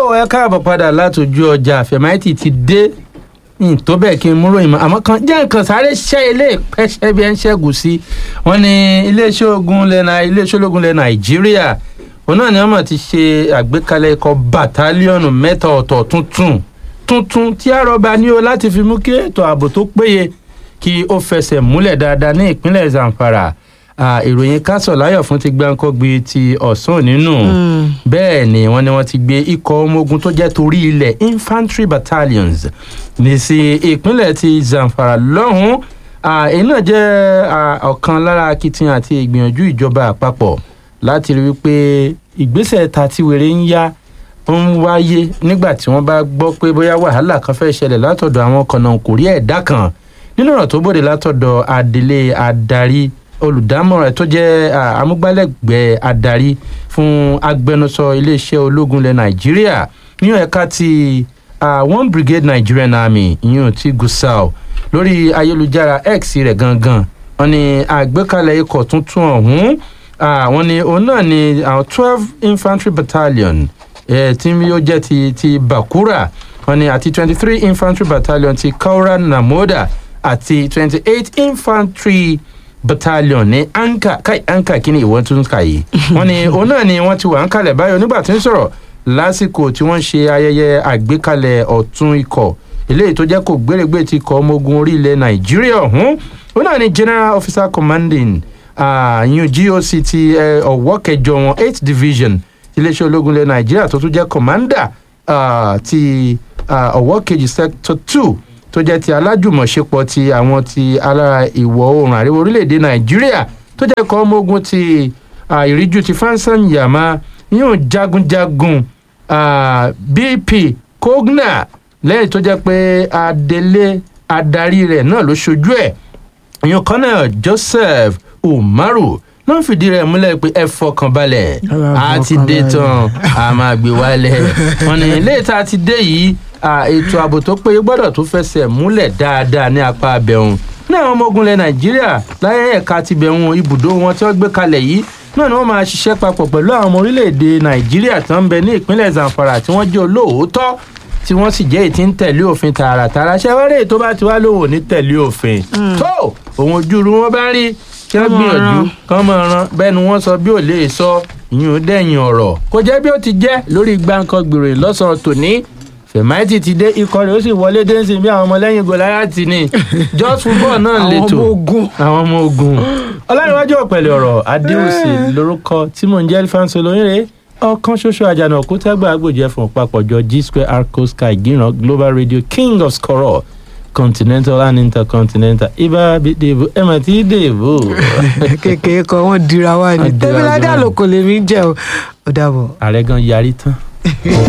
ẹ káàbọ̀ padà látòjú ọjà fẹ̀máìtì ti dé ní tó bẹ́ẹ̀ kí n múrò ìmọ̀ àmọ́ kan jẹ́ nǹkan sáré ṣẹ́ ilé ìpẹ́ṣẹ́ bí ẹ ń ṣẹ́gun sí wọ́n ní iléeṣẹ́ ogun lẹ́nà iléeṣẹ́ ológun lẹ́ nàìjíríà òun náà ni wọ́n mọ̀ ti ṣe àgbékalẹ̀ ikọ̀ bàtálíọ̀nù mẹ́ta ọ̀tọ̀ tuntun tuntun tí àrọ́bà ní o láti fi mú kí ètò ààbò tó péye kí ó fẹsẹ̀ múlẹ̀ dáadáa ní ìpínlẹ̀ zamfara ìròyìn kásọ̀ láyọ̀ fún ti gbáǹkọ́gbì ti ọ̀sán nínú bẹ́ẹ̀ ni wọ́n ní wọ́n ti gbé ikọ̀ ọmọ ogun tó jẹ́ torí ilẹ̀ infantry battalions ní sí ìpínlẹ̀ ti zamfara lọ́hùn-ún èyí náà jẹ́ ọ̀kan lára akitiyan àti ìgbìyànjú ìjọba àpapọ̀ láti rí wípé ìgbésẹ̀ tatiwèrè ń yá ń wáyé nígbà tí wọ́n bá gbọ́ pé bóyá wàhálà kan fẹ́ ṣẹlẹ̀ látọ̀dọ̀ àwọn kọ̀nàkùnrí ẹ̀dá kan nínú ọ̀rọ̀ tó bòde látọ̀dọ̀ adelé adarí olùdámọ̀ràn tó jẹ́ amúgbálẹ́gbẹ̀ẹ́ adarí fún agbẹnusọ iléeṣẹ́ ológun ilẹ̀ nàìjíríà ní ẹ̀ka ti one brigade nigerian army ìyún ti gusau lórí ayélujára x rẹ̀ gangan wọn ni àgbékalẹ̀ ikọ̀ tuntun ọ̀hún wọn ni òun náà ni àwọn twelve infantry battalion tí yóò jẹ́ ti ti bakura wọn ni àti twenty three infantry battalion ti kaura namoda àti twenty eight infantry battalion ní anka kai anka kí ni ìwọ́n tún kà yìí wọ́n ní òun náà ni wọ́n ti wà ń kalẹ̀ báyọ̀ nígbà tí ń sọ̀rọ̀ lásìkò tí wọ́n ṣe ayẹyẹ àgbékalẹ̀ ọ̀tún ikọ̀ eléyìí tó jẹ́ kó gbérégbé ti kọ́ ọmọ ogun orí ilẹ̀ nàìjíríà ọ̀hún òun náà ni general officer commanding yun goc ti ọ̀wọ́ kẹjọ wọn eight division iléeṣẹ́ ológun ilẹ̀ nàìjíríà tó tún jẹ́ commander ti ọ̀wọ́ kejì sector two tó jẹ́ ti alájùmọ̀ṣepọ̀ ti àwọn ti alára ìwọ̀ oòrùn àríwá orílẹ̀-èdè nàìjíríà tó jẹ́ ikọ̀ ọmọ ogun ti ìríjú ti fansan yama yóò jagunjagun bp kogna lẹ́yìn tó jẹ́ pé adelé adarí rẹ̀ náà ló ṣojú ẹ̀ ìyẹn colonel joseph umaru náà fìdí rẹ̀ múlẹ̀ pé ẹ fọkàn balẹ̀ a ti dé tán a máa gbé wálẹ̀ wọn ni ilé ìta ti dé yìí ètò ààbò tó péye gbọ́dọ̀ tó fẹsẹ̀ múlẹ̀ dáadáa ní apá abẹ́hùn ní àwọn ọmọ ogun ilẹ̀ nàìjíríà láyé ẹ̀ka ti bẹ̀hùn ibùdó wọn tí wọ́n gbé kalẹ̀ yìí náà ni wọ́n máa ṣiṣẹ́ papọ̀ pẹ̀lú àwọn ọmọ orílẹ̀-èdè nàìjíríà tó ń bẹ ní ìpínlẹ̀ zamfara tí wọ́n jẹ́ olóòótọ́ tí wọ́n sì jẹ́ ètí ń tẹ̀lé òfin tààràtàrà ṣẹ́wárẹ̀ tó bá ti wá lóhùn ní tẹ̀lé òfin tó òun ojú ru wọn bá ń rí kí wọ́n gbìyànjú kán mọ̀ ọ́n bẹ́ẹ̀ ni wọ́n sọ bí ò lè sọ ìyún ó dẹ̀yìn ọ̀rọ̀ kò jẹ́ bí ó ti jẹ́ lórí gbàǹkan gbèrè lọ́sàn-án tòní fẹ̀máìtì ti dé ikọ̀ rẹ̀ ó sì wọlé dé sí bí àwọn ọmọlẹ́yìn gòláyàtì ni just football náà lè tò àwọn ọmọ ogun ọlárìnwájú ọ̀pẹ̀lẹ̀ ọ̀rọ̀ adéwòsì lórúkọ tí mò ń jẹ́ alfonso lóyìnrè ọ̀kan ṣoṣo àjànà òkútẹ́gbà agbòjẹ́ fún papọ̀jọ g square arco sky gíran global radio king of scoror continental and intercontinental ibà dèbò ẹ mà tí dèbò. kékeré kan wọn dira wa ni tẹmíládé àlòkò lèmi jẹ o ó dàbọ. ààrẹ gan yarí tán.